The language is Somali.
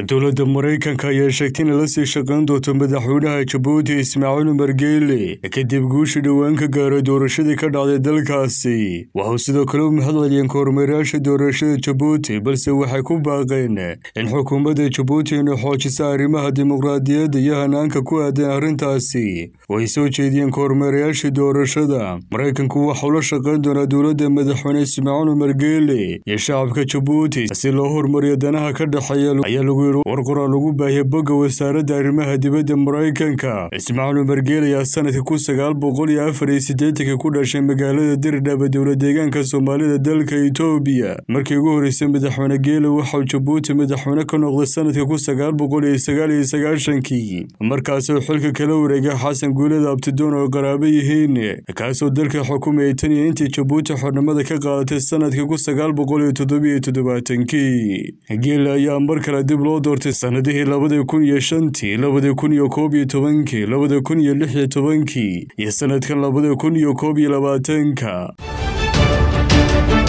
dowladda maraykanka ayaa sheegtay inay la sii shaqayn doonto madaxweynaha jabuuti ismaaciil umar geele kadib guushii dhowaan ka gaaray doorashadii ka dhacday dalkaasi waxau sidoo kale u mahad celiyeen kormeerayaasha doorashada jabuuti balse waxay ku baaqeen in xukuumadda jabuuti inay xoojisa arrimaha dimuqraadiyadda iyo hanaanka ku aadan arrintaasi oo ay soo jeediyeen kormeerayaashii doorashada maraykanku waxau la shaqayn doonaa dowladda madaxweyne ismaaciil umar geele iyo shacabka jabuuti si loo horumariyo danaha ka dhexeeya ayaa lagu yidhi war qoraal lagu baahiyay bogga wasaaradda arrimaha dibadda maraykanka ismaaciil umar geele ayaa sanadka kun sagaal boqol iyo afar iyo siddeetanka ku dhashay magaalada dirdhaba dowla deegaanka soomaalida dalka etoobiya markii ugu horreysay madaxweyne geele waxau jabuuti madaxweyne ka noqday sanadka kun sagaal boqol iyo sagaal iyo sagaashankii markaasoo xilka kala wareegay xasan guulada abtidoon oo qaraabo yihiin kaasoo dalka xukumayay tan iyo intii jabuuti xornimada ka qaadatay sanadka kun sagaal boqol iyo toddobiyo toddobaatankii geele ayaa mar kale dib loo doortay sanadihii labadii kun iyo shantii labadii kun iyo koob iyo tobankii labada kun iyo lix iyo tobankii iyo sanadkan labada kun iyo koob iyo labaatanka